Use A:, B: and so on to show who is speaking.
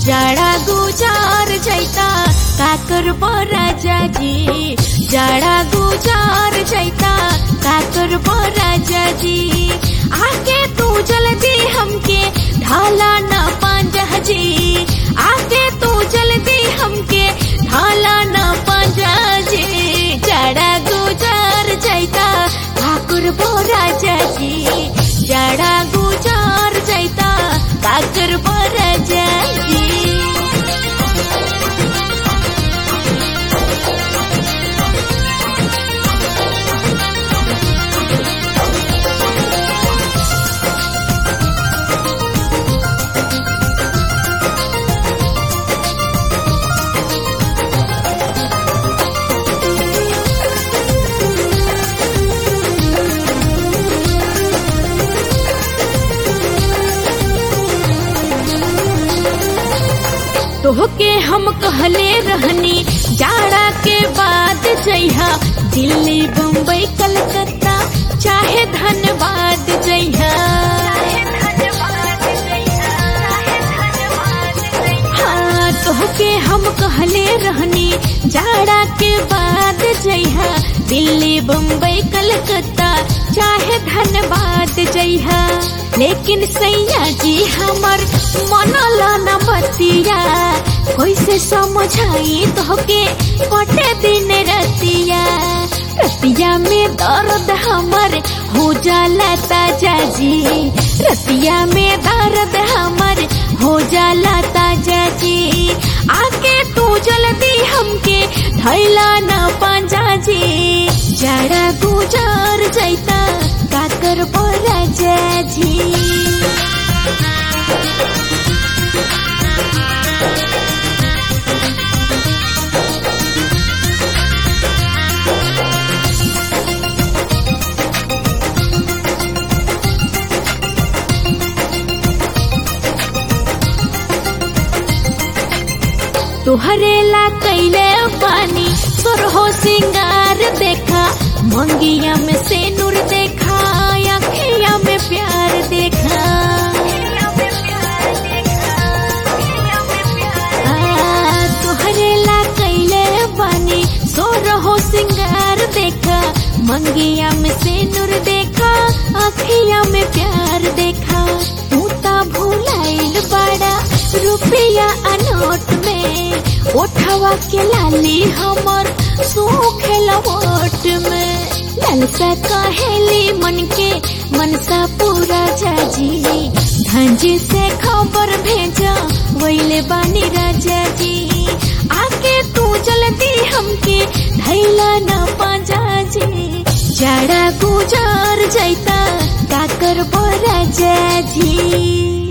A: जाड़ा गुजार जैता काकर राजा जी जाड़ा गुजार जैता काकर राजा जी आके तू जल्दी हमके ढाला न पांजा जी आके तू जल्दी हमके ढाला न पांजा जी जाड़ा गुजार जैता ठाकुर राजा जी जाड़ा गुजार जैता काकर राजा जी तोहके हम कहले रहनी जाड़ा के बाद जइहा दिल्ली बम्बई कलकत्ता चाहे धनबाद जइहा हाँ तोहके हम कहले रहनी जाड़ा के बाद जइहा दिल्ली बम्बई कलकत्ता चाहे धनबाद जइहा लेकिन सैया जी हमर मनला न बतिया कैसे समझाई तोहके कटे दिन रतिया रतिया में दर्द हमर हो जाला ताजा जी रतिया में दर्द हमर हो जाला ताजा जी आके तू जल्दी हमके थैला न पांजा जी जड़ा गुजार जैता काकर राजा जी तुहरे ला कैले पानी सुरहो सिंगार देखा मंगिया में से नूर देखा अखिया में प्यार देखा आ, तुहरे ला कैले पानी सुरहो सिंगार देखा मंगिया में से नूर देखा अखिया में प्यार देखा तू ता भूलाइल बड़ा रुपया अनोट में उठवा के लाली हमर सूखे लवोट में ललसा कहेली मन के मनसा पूरा जाजी धंजी से खबर भेजा वैले बानी राजा जी आके तू जल्दी हमके धैला न पाजा जी जाड़ा गुजार जैता काकर राजा जी